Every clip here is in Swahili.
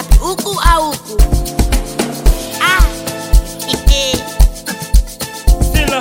wapi, huku au huku? Ah. Sila.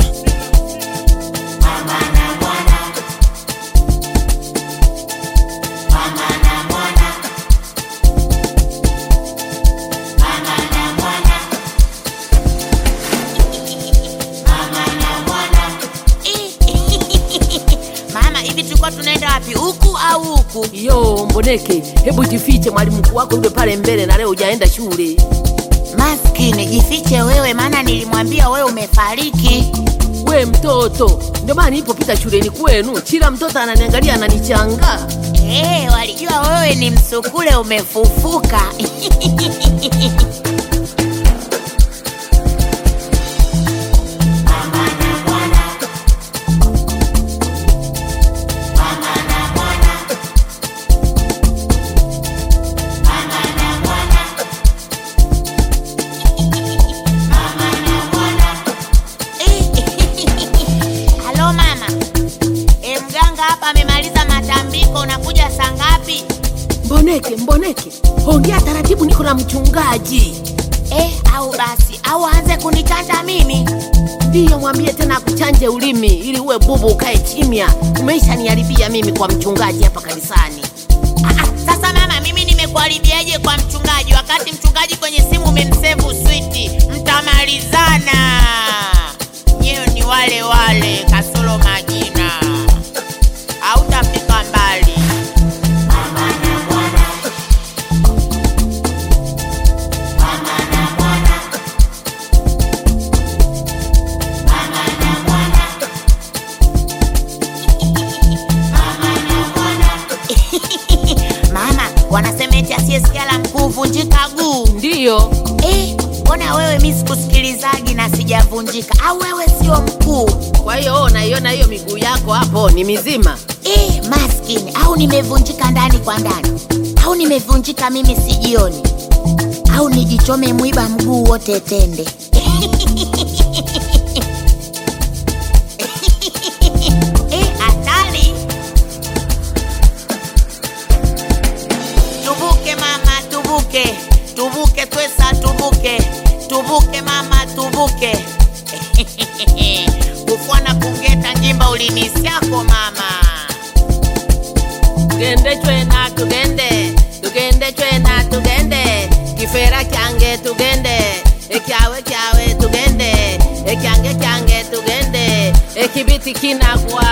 Mama, hivi tulikuwa tunaenda wapi, huku au huku? Yo Mboneke, hebu jifiche, mwalimu mkuu wako yule pale mbele, na leo hujaenda shule. Maskini, jifiche wewe, maana nilimwambia wewe umefariki. We mtoto, ndio maana nilipopita shuleni kwenu, kila mtoto ananiangalia ananichanga. Eh, walijua wewe ni msukule umefufuka. Halo mama. E, mganga hapa amemaliza matambiko, unakuja saa ngapi? Mboneke, Mboneke, ongea taratibu, niko na mchungaji. Eh, au basi au aanze kunichanja mimi? Ndiyo, mwambie tena akuchanje ulimi ili uwe bubu, ukae kimya. Umeisha niharibia mimi kwa mchungaji hapa kanisani. Ah, ah, sasa mama, mimi nimekuharibiaje kwa mchungaji wakati mchungaji kwenye simu umemsevu switi? Mtamalizana nyewe, ni wale wale kasoro majina, hautafika mbali. Mama, wanasema eti asiyesikia la mkuu huvunjika guu. Ndiyo, Eh, mbona wewe mi sikusikilizaji na sijavunjika? Au wewe sio mkuu? kwa hiyo oh, naiona hiyo miguu yako hapo ni mizima. Eh, maskini, au nimevunjika ndani kwa ndani, au nimevunjika mimi sijioni, au nijichome mwiba mguu wote tende. Eh, hatari! Tubuke mama, tubuke, tubuke twesa, tubuke, tubuke mama, tubuke. Kufwana kungeta njimba ulinisiako mama. tugende twena tugende tugende twena tugende kifera kyange tugende ekyawe kyawe tugende ekyange kyange tugende ekibiti kinagwa